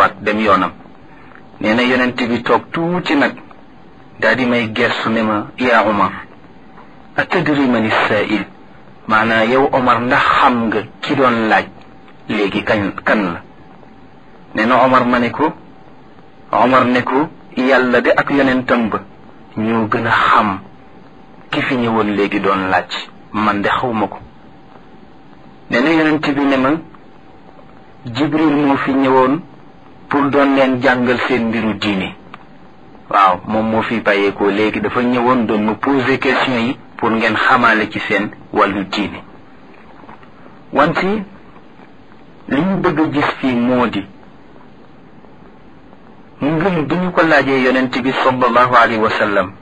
waat dem yoonam nee na yonent bi toog tuuti nag daa di may gersu ne ma yaa Omar atadri man issaa'il maanaa yow Omar ndax xam nga ki doon laaj léegi kañ kan la nee na Omar ma ne ko Omar ne ko yàlla de ak yonentam ba ñoo gën a xam ki fi ñëwoon léegi doon laaj man de xawma ko nee na yonent bi ne ma Jibril moo fi ñëwoon pour doon leen jàngal seen mbiru diine waaw moom moo fi bàyyeekoo léegi dafa ñëwoon doon mu poser question yi pour ngeen xamaale ci seen wàllu diine wante li ñu bëgg a gis fii moo di ngëm bi ñu ko laajee yonent bi sallallahu alayhi wa sallam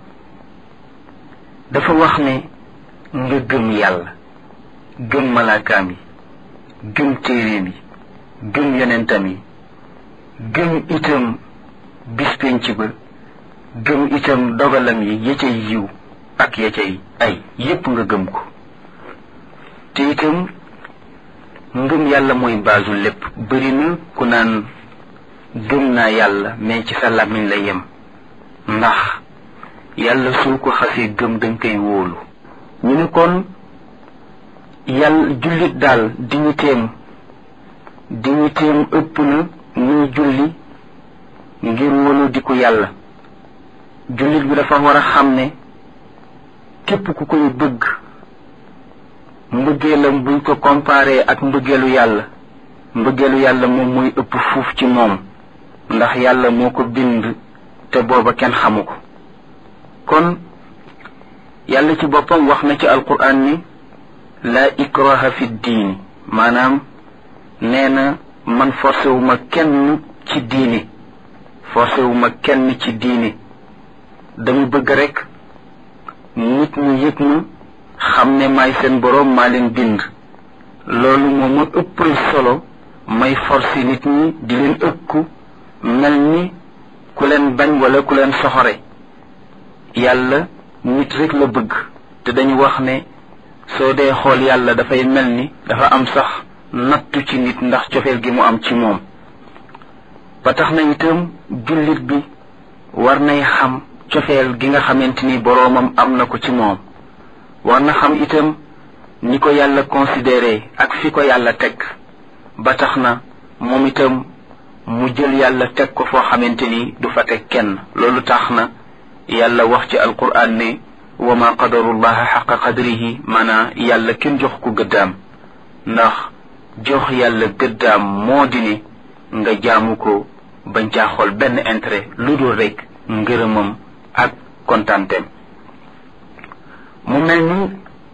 dafa wax ne nga gëm yàlla gëm malaakaam yi gëm téeréem yi gëm yonentam yi gëm itam bis penc ba gëm itam dogalam yi ya cay yiw ak ya cay ay yépp nga gëm ko te itam ngëm yàlla mooy baasu lépp bëri na ku naan gëm naa yàlla mais ci sa làmmiñ la yem ndax yàlla soo ko xasee gëm danga koy wóolu ñu ne kon yàlla jullit daal digniteem digniteem ëpp na muy julli ngir wóolu di ko yàlla jullit bi dafa war a xam ne képp ku koy bëgg mbëggeelam buñ ko comparé ak mbëggeelu yàlla mbëggeelu yàlla moom mooy ëpp fuuf ci moom ndax yàlla moo ko bind te booba kenn xamu ko kon yàlla ci boppam wax na ci alquran ni laa ikraha fi diini maanaam nee na man forcé wu ma kenn ci diini forcé wu ma kenn ci diini dama bëgg rek nit ñi yëg ma xam ne maay seen boroom maa leen bind loolu moo ma ëppal solo may forcé nit ñi di leen ëkku mel ni ku leen bañ wala ku leen soxore yàlla nit rek la bëgg te dañu wax ne soo dee xool yàlla dafay mel ni dafa am sax nattu ci nit ndax cofeel gi mu am ci moom ba tax na itam jullit bi war nay xam cofeel gi nga xamante ni boroomam am na ko ci moom war na xam itam ni ko yàlla considéré ak fi ko yàlla teg ba tax na moom itam mu jël yàlla teg ko foo xamante ni du fa teg kenn loolu tax na yàlla wax ci alquran ne wa ma qadarullaha xaqa qadrihi maanaa yàlla kenn jox ko gëddaam ndax jox yàlla gëddaam moo di ne nga jaamu ko bañ caa xool benn intérêt lu dul rek ngërëmam ak kontaanteem mu mel ni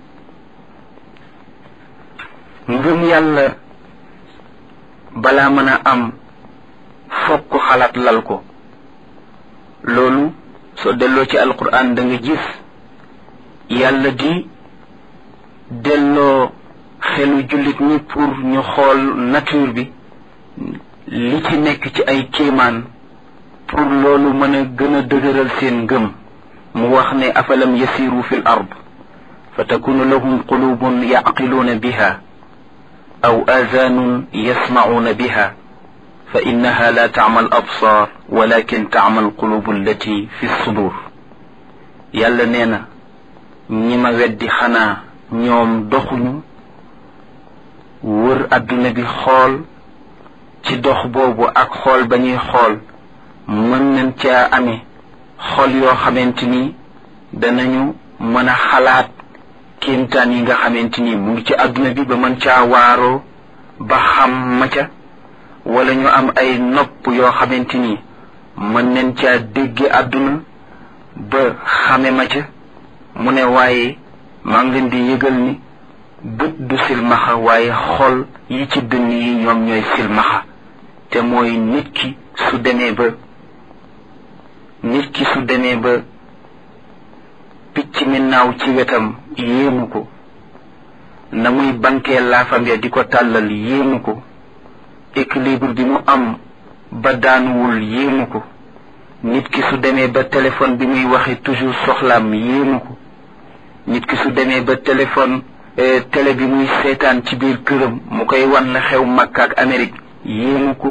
ngëm yàlla balaa mën a am fokk xalaat lal ko loolu soo delloo ci alquran da nga gis yàlla di delloo xelu jullit ñi pour ñu xool nature bi li ci nekk ci ay kéemaan pour loolu mën a gën a dëgëral seen ngëm mu wax ne afalam yasiru fi l ard fa takunu lahum qulubun yaqiluuna biha aw aazaanun yasmacuuna biha fa innaha la tacma al absaar walakin tacma al qulubu allati fi sudur yàlla nee na ñi ma weddi xanaa ñoom doxuñu wër adduna bi xool ci dox boobu ak xool ba ñuy xool mën nañ caa amee xol yoo xamante ni danañu mën a xalaat kéemtaan yi nga xamante ni mu ngi ci adduna bi ba mën caa waaroo ba xam ma ca wala ñu am ay nopp yoo xamante ni mën nañ caa dégge àdduna ba xame ma ca mu ne waaye maa ngi leen di yëgal ni bët du silmaxa waaye xol yi ci dënn yi ñoom ñooy silmaxa te mooy nit ki su demee ba nit ki su demee ba picc mi naaw ci wetam yéemu ko na muy bankee laafam ya di ko tàllal yéemu ko équilibre bi mu am ba daanuwul yéemu ko nit ki su demee ba téléphone bi muy waxe toujours soxlaam yéemu ko nit ki su demee ba téléphone télé bi muy seetaan ci biir këram mu koy wan la xew Makka ak Amérique yéemu ko